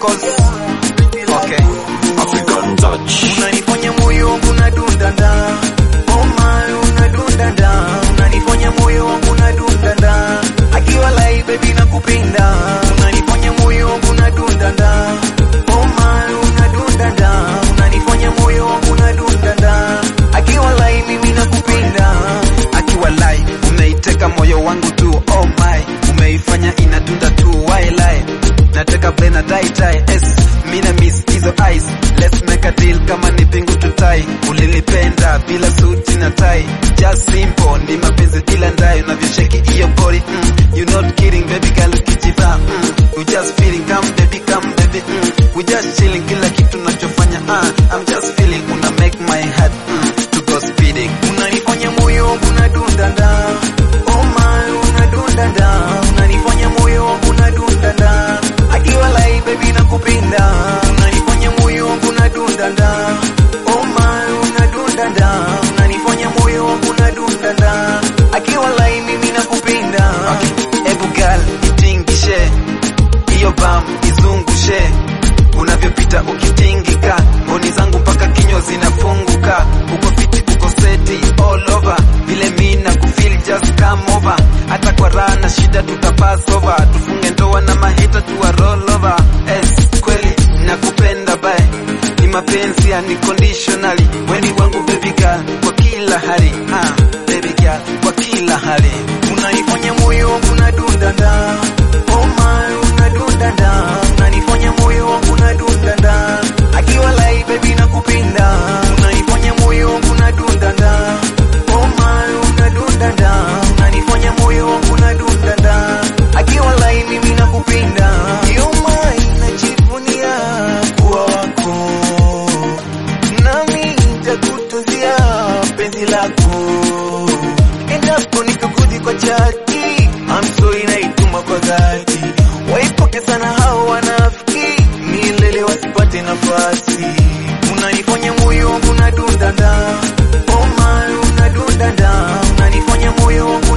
vocals. Okay. African touch. Unanifanya moyo wangu unadunda nda. Oh my, unadunda nda. Unanifanya moyo wangu unadunda nda. Akiwa live baby nakupenda. Unanifanya moyo wangu unadunda nda. Oh my, unadunda nda. Unanifanya moyo wangu unadunda nda. Akiwa live mimi nakupenda. Akiwa live umeiteka moyo wangu tu. Oh my, umeifanya inadunda tu. Why lie? Nataka blend na tie tie. S, mina miss hizo eyes. Let's make a deal kama ni pingu tutai. Ulinipenda bila suti na tai. Just simple ni mapenzi bila ndai. Unavyosheki hiyo body. Mm, you not kidding baby girl ukijiva. Mm, you just feeling come baby come baby. Mm, we just chilling kila kitu nachofanya. Ah, I'm just feeling una make my heart mm, to go speeding. Unanifanya moyo wangu unadunda nda. Oh my, unadunda nda. Unanifanya moyo wangu unadunda nda. Akiwa live baby nakupenda. Unanifanya moyo wangu unadunda nda. Oh my, unadunda nda. Unanifanya moyo wangu unadunda nda. Akiwa live mimi nakupenda. Okay. Ebu girl, itingishe. Hiyo bam izungushe. Unavyopita ukitingika. Mboni zangu mpaka kinywa zinafunguka. Uko fiti, uko seti all over. Vile mimi nakufeel just come over. Hata kwa raha na shida tutapass over. Tufunge ndoa na maheta tuwa roll over. Es, kweli nakupenda bye. Ni mapenzi ya ni conditionally. Weni wangu baby girl kwa kila hali. Ah, baby girl kwa kila hali. Unaifanya moyo wangu unadunda nda. Oh my, unadunda nda. Unanifanya moyo wangu unadunda nda. Akiwa live baby nakupenda. Unaifanya moyo wangu unadunda nda. Oh my, unadunda nda. Unanifanya moyo wangu unadunda nda. Akiwa live mimi nakupenda. You my, najivunia kuwa wako. Nami nitakutuzia penzi lako. Endapo nikakudhi kwa chati, I'm sorry naituma kwa dhati. Waipoke sana hao wanafiki, milele wasipate nafasi. Unanifanya moyo wangu unadunda nda. Oh my, unadunda nda. Unanifanya moyo wangu